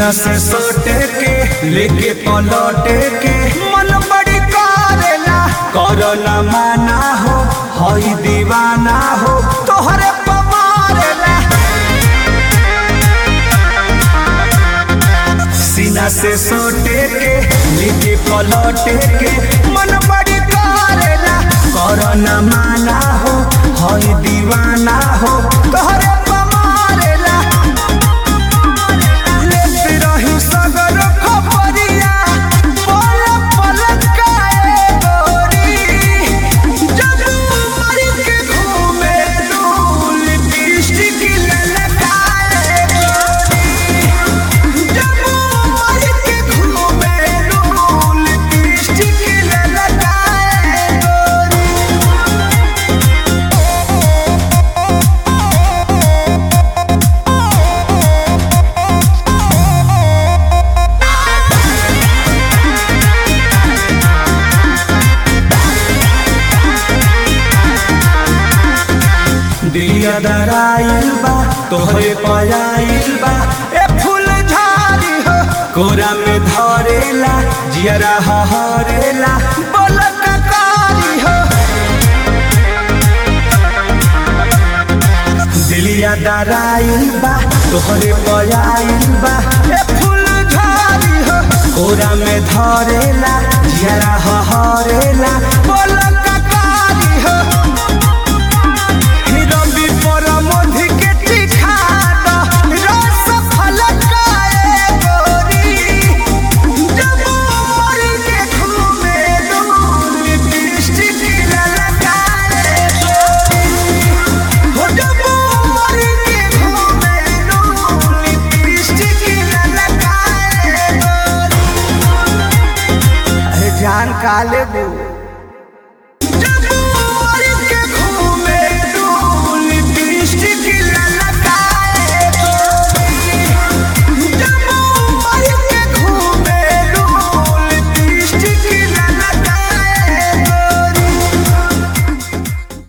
सीना से सोटे के लेके पलटे के मन बड़ी करेला करो न माना हो हई दीवाना हो तोहरे पमारेला सीना से सोटे के लेके पलटे के मन बड़ी करेला करो न माना हो हई दीवाना हो तोहरे पमारेला लेते रही सगर खबरिया पल पल काए गोरी जब मर के घूमे डोल लिपस्टिक ललकाए गोरी जब मर के घूमे डोल लिपस्टिक ललकाए गोरी दिया दराइल बा तोहरे पयाइल बा ए फूल झाड़ी हो कोरा में धरेला जियरा हरेला बोलक कारी हो दिलिया दराइल बा तोहरे पयाइल बा ए फूल झाड़ी हो कोरा में धरेला जियरा हरेला बोलक कारी हो रवि परमधि के टिका द रस फलकाए गोरी जब मर के घूमे डोल लिपस्टिक ललकाए गोरी हो जब मर के घूमे डोल लिपस्टिक ललकाए गोरी अरे जान काले बू